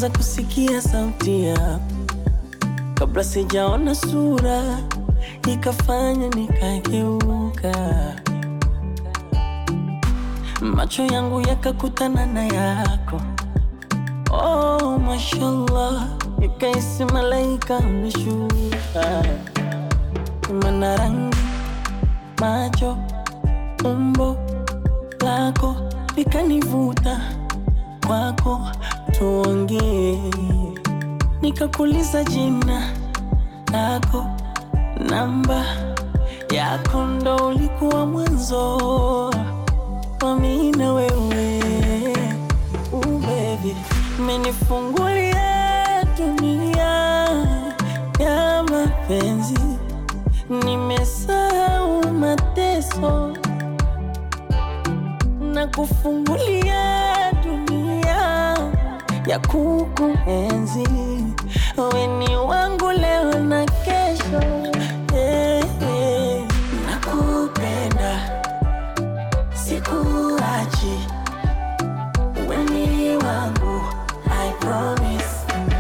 kwanza kusikia sauti yako kabla sijaona sura, ikafanya nikageuka, macho yangu yakakutana na yako. Oh, mashallah, nikaisi malaika ameshuka, mana rangi, macho, umbo lako likanivuta kwako, tuongee. Nikakuuliza jina lako, namba yako, ndo ulikuwa mwanzo wa mimi na wewe. Uh, baby, umenifungulia dunia ya mapenzi, nimesahau mateso na kufungulia dunia ya kukuenzi. Wewe ni wangu leo na kesho, eh, eh. Nakupenda, sikuachi, wewe ni wangu, I promise.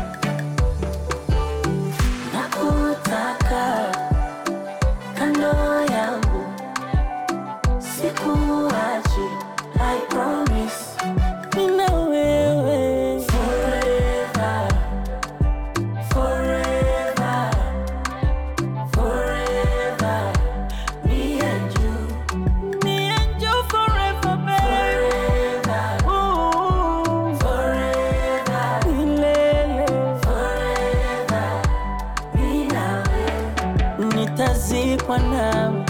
Nakutaka kando yangu, sikuachi, I promise. Mimi na wewe forever, forever, forever. Me and you, me and you forever, baby. Forever, ooh, forever, milele. Forever, mimi na wewe, nitazikwa nawe.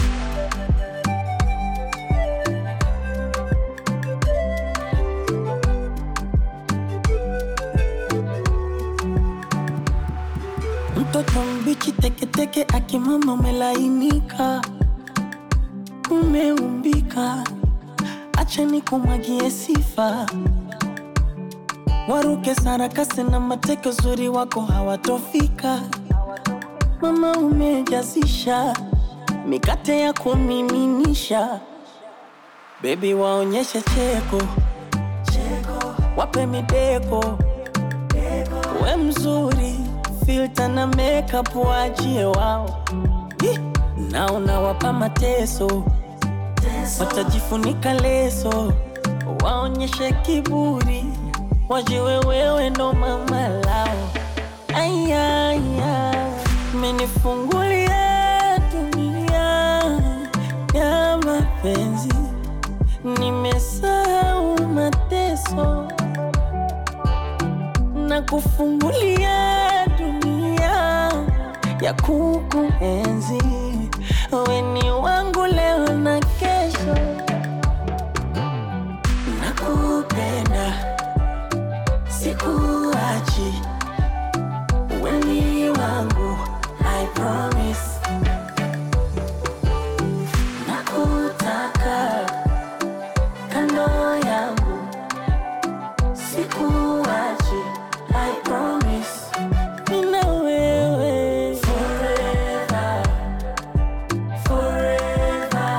Mtoto mbichi teketeke, akimama umelainika, umeumbika. Acha nikumwagie sifa, waruke sarakasi na mateke, uzuri wako hawatofika. Mama umejazisha mikate ya kumiminisha, bebi waonyeshe cheko cheko, wape mideko we mzuri, filter na makeup waachie wao, Ih, na unawapa mateso, watajifunika leso, waonyeshe kiburi, wajiwe wewe ndo mama lao. Ayaya, menifungulia dunia ya mapenzi, nimesahau mateso na kufungulia dunia ya kukuenzi. Wewe ni wangu leo na kesho, nakupenda, sikuachi, wewe ni wangu, I promise. Nakutaka kando yangu Sikuachi, I promise. Mimi na wewe forever, forever,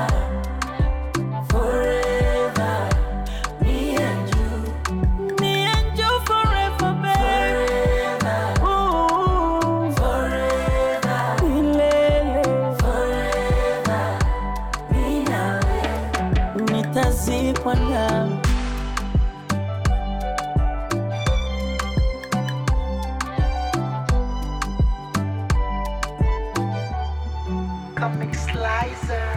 forever. Me and you, me and you forever, baby. Ooh, forever, milele. Forever, mimi na wewe, nitazikwa nawe. Comic Slicer.